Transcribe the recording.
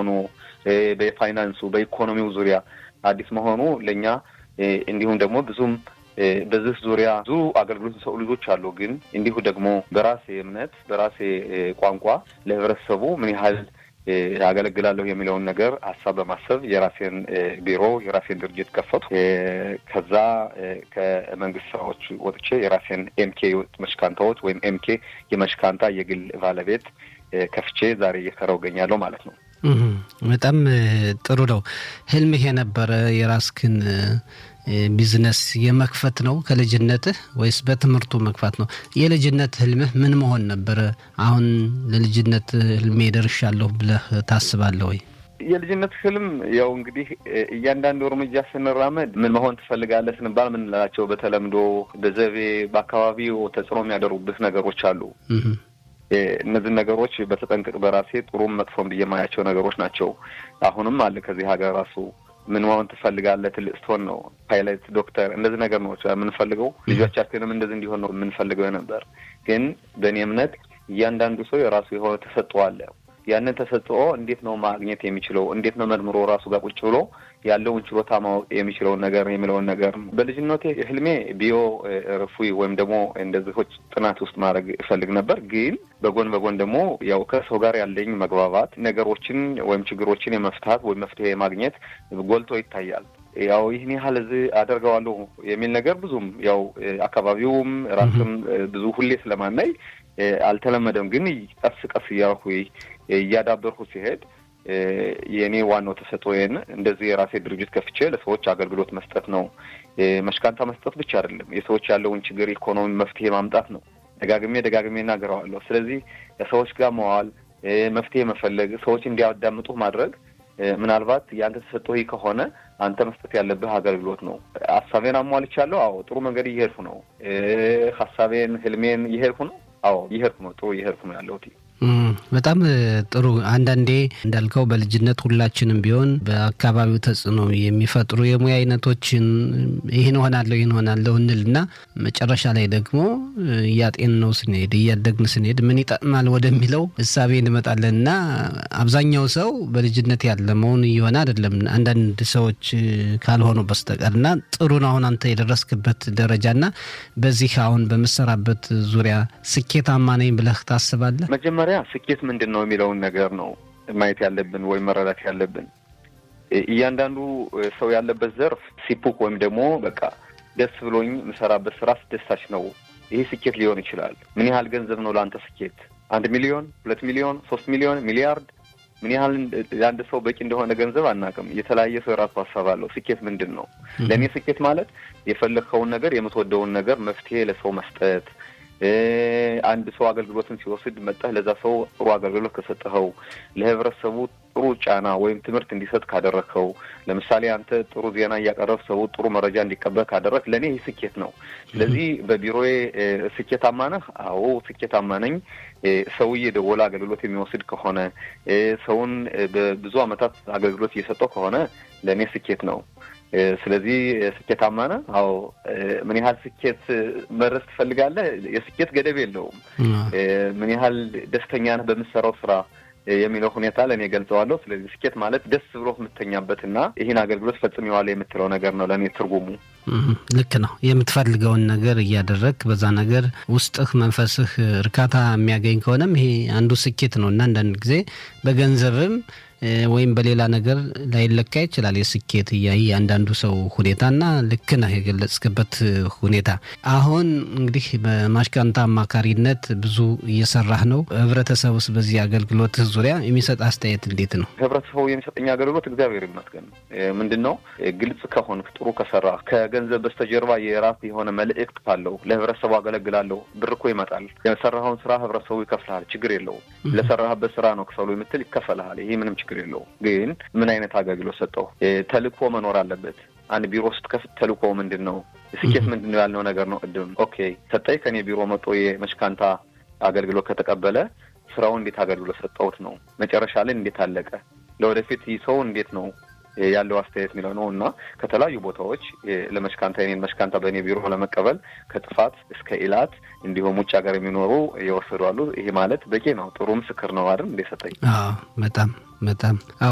መሆኑ በፋይናንሱ በኢኮኖሚው ዙሪያ አዲስ መሆኑ ለእኛ እንዲሁም ደግሞ ብዙም በዚህ ዙሪያ ብዙ አገልግሎት ሰው ልጆች አሉ። ግን እንዲሁ ደግሞ በራሴ እምነት በራሴ ቋንቋ ለህብረተሰቡ ምን ያህል አገለግላለሁ የሚለውን ነገር ሀሳብ በማሰብ የራሴን ቢሮ የራሴን ድርጅት ከፈቱ። ከዛ ከመንግስት ስራዎች ወጥቼ የራሴን ኤምኬ መሽካንታዎች ወይም ኤምኬ የመሽካንታ የግል ባለቤት ከፍቼ ዛሬ እየሰራው እገኛለሁ ማለት ነው። በጣም ጥሩ ነው። ህልምህ የነበረ የራስክን ቢዝነስ የመክፈት ነው ከልጅነትህ ወይስ በትምህርቱ መግፋት ነው? የልጅነት ህልምህ ምን መሆን ነበረ? አሁን ለልጅነት ህልሜ ደርሻለሁ ብለህ ታስባለህ ወይ? የልጅነት ህልም ያው እንግዲህ እያንዳንዱ እርምጃ ስንራመድ ምን መሆን ትፈልጋለህ ስንባል ምንላቸው በተለምዶ በዘቤ በአካባቢው ተጽዕኖ የሚያደርጉብህ ነገሮች አሉ። እነዚህ ነገሮች በተጠንቀቅ በራሴ ጥሩም መጥፎም ብዬ የማያቸው ነገሮች ናቸው። አሁንም አለ ከዚህ ሀገር ራሱ ምን መሆን ትፈልጋለህ? ትልቅ ስትሆን ነው ፓይለት፣ ዶክተር እንደዚህ ነገር ነው የምንፈልገው። ልጆቻችንም እንደዚህ እንዲሆን ነው የምንፈልገው ነበር። ግን በእኔ እምነት እያንዳንዱ ሰው የራሱ የሆነ ተሰጥኦ አለ። ያንን ተሰጥኦ እንዴት ነው ማግኘት የሚችለው? እንዴት ነው መርምሮ ራሱ ጋር ቁጭ ብሎ ያለውን ችሎታ ማወቅ የሚችለውን ነገር የሚለውን ነገር በልጅነቴ ህልሜ ቢዮ ርፉይ ወይም ደግሞ እንደዚሆች ጥናት ውስጥ ማድረግ እፈልግ ነበር። ግን በጎን በጎን ደግሞ ያው ከሰው ጋር ያለኝ መግባባት ነገሮችን ወይም ችግሮችን የመፍታት ወይም መፍትሄ የማግኘት ጎልቶ ይታያል። ያው ይህን ያህል እዚህ አደርገዋለሁ የሚል ነገር ብዙም ያው አካባቢውም ራስም ብዙ ሁሌ ስለማናይ አልተለመደም። ግን ቀስ ቀስ እያልኩ እያዳበርኩ ሲሄድ የእኔ ዋናው ተሰጥኦዬን እንደዚህ የራሴ ድርጅት ከፍቼ ለሰዎች አገልግሎት መስጠት ነው። መሽካንታ መስጠት ብቻ አይደለም፣ የሰዎች ያለውን ችግር ኢኮኖሚ መፍትሄ ማምጣት ነው። ደጋግሜ ደጋግሜ እናገረዋለሁ። ስለዚህ ከሰዎች ጋር መዋል፣ መፍትሄ መፈለግ፣ ሰዎች እንዲያዳምጡ ማድረግ ምናልባት የአንተ ተሰጥኦ ከሆነ አንተ መስጠት ያለብህ አገልግሎት ነው። ሀሳቤን አሟልቻለሁ። አዎ ጥሩ መንገድ እየሄድኩ ነው። ሀሳቤን ህልሜን እየሄድኩ ነው። አዎ እየሄድኩ ነው። ጥሩ እየሄድኩ ነው ያለሁት። በጣም ጥሩ። አንዳንዴ እንዳልከው በልጅነት ሁላችንም ቢሆን በአካባቢው ተጽዕኖ የሚፈጥሩ የሙያ አይነቶችን ይህን ሆናለሁ ይህን ሆናለሁ እንልና መጨረሻ ላይ ደግሞ እያጤን ነው ስንሄድ እያደግን ስንሄድ ምን ይጠቅማል ወደሚለው እሳቤ እንመጣለን እና አብዛኛው ሰው በልጅነት ያለመውን እየሆነ አይደለም አንዳንድ ሰዎች ካልሆኑ በስተቀር እና ጥሩ ነው አሁን አንተ የደረስክበት ደረጃ እና በዚህ አሁን በምሰራበት ዙሪያ ስኬታማ ነኝ ብለህ ታስባለህ? መጀመሪያ ስኬት ምንድን ነው የሚለውን ነገር ነው ማየት ያለብን ወይም መረዳት ያለብን። እያንዳንዱ ሰው ያለበት ዘርፍ ሲፑክ ወይም ደግሞ በቃ ደስ ብሎኝ የምሰራበት ስራ አስደሳች ነው፣ ይሄ ስኬት ሊሆን ይችላል። ምን ያህል ገንዘብ ነው ለአንተ ስኬት? አንድ ሚሊዮን፣ ሁለት ሚሊዮን፣ ሶስት ሚሊዮን፣ ሚሊያርድ ምን ያህል ለአንድ ሰው በቂ እንደሆነ ገንዘብ አናውቅም። የተለያየ ሰው የራሱ ሀሳብ አለው። ስኬት ምንድን ነው? ለእኔ ስኬት ማለት የፈለግከውን ነገር የምትወደውን ነገር መፍትሄ ለሰው መስጠት አንድ ሰው አገልግሎትን ሲወስድ መጠህ ለዛ ሰው ጥሩ አገልግሎት ከሰጠኸው፣ ለህብረተሰቡ ጥሩ ጫና ወይም ትምህርት እንዲሰጥ ካደረግከው፣ ለምሳሌ አንተ ጥሩ ዜና እያቀረብ ሰው ጥሩ መረጃ እንዲቀበል ካደረግ ለእኔ ይህ ስኬት ነው። ስለዚህ በቢሮዬ ስኬታማ ነህ? አዎ ስኬታማ ነኝ። ሰው እየደወለ አገልግሎት የሚወስድ ከሆነ ሰውን በብዙ ዓመታት አገልግሎት እየሰጠው ከሆነ ለእኔ ስኬት ነው። ስለዚህ ስኬታማ ነህ? አዎ። ምን ያህል ስኬት መድረስ ትፈልጋለህ? የስኬት ገደብ የለውም። ምን ያህል ደስተኛ ነህ በምትሰራው ስራ የሚለው ሁኔታ ለእኔ ገልጸዋለሁ። ስለዚህ ስኬት ማለት ደስ ብሎ የምተኛበትና ይህን አገልግሎት ፈጽሜዋለሁ የምትለው ነገር ነው ለእኔ ትርጉሙ። ልክ ነው። የምትፈልገውን ነገር እያደረግ በዛ ነገር ውስጥህ መንፈስህ እርካታ የሚያገኝ ከሆነም ይሄ አንዱ ስኬት ነው እና አንዳንድ ጊዜ በገንዘብም ወይም በሌላ ነገር ላይለካ ይችላል የስኬት እያይ አንዳንዱ ሰው ሁኔታና ልክ ነህ የገለጽክበት ሁኔታ። አሁን እንግዲህ በማሽካንታ አማካሪነት ብዙ እየሰራህ ነው። ህብረተሰብ ውስጥ በዚህ አገልግሎት ዙሪያ የሚሰጥ አስተያየት እንዴት ነው? ህብረተሰቡ የሚሰጠኝ አገልግሎት እግዚአብሔር ይመስገን ምንድን ነው ግልጽ ከሆንክ ጥሩ ከሰራ ከገንዘብ በስተጀርባ የራስ የሆነ መልእክት ካለው ለህብረተሰቡ አገለግላለሁ ብር እኮ ይመጣል። የሰራኸውን ስራ ህብረተሰቡ ይከፍልሃል። ችግር የለውም። ለሰራህበት ስራ ነው ክፈሉ የምትል ይከፈልሃል። ይሄ ምንም ችግር የለውም። ግን ምን አይነት አገልግሎት ሰጠው? ተልእኮ መኖር አለበት። አንድ ቢሮ ስትከፍት ተልእኮ ምንድን ነው? ስኬት ምንድን ነው ያልነው ነገር ነው። ቅድም ኦኬ ሰጠኝ ከኔ ቢሮ መጥቶ የመሽካንታ አገልግሎት ከተቀበለ ስራውን እንዴት አገልግሎት ሰጠውት ነው። መጨረሻ ላይ እንዴት አለቀ? ለወደፊት ይህ ሰው እንዴት ነው ያለው አስተያየት የሚለው ነው እና ከተለያዩ ቦታዎች ለመሽካንታ የኔን መሽካንታ በእኔ ቢሮ ለመቀበል ከጥፋት እስከ ኢላት እንዲሁም ውጭ ሀገር የሚኖሩ የወሰዱ አሉ። ይሄ ማለት በቂ ነው። ጥሩ ምስክር ነው አይደል? እንደ ሰጠኝ በጣም በጣም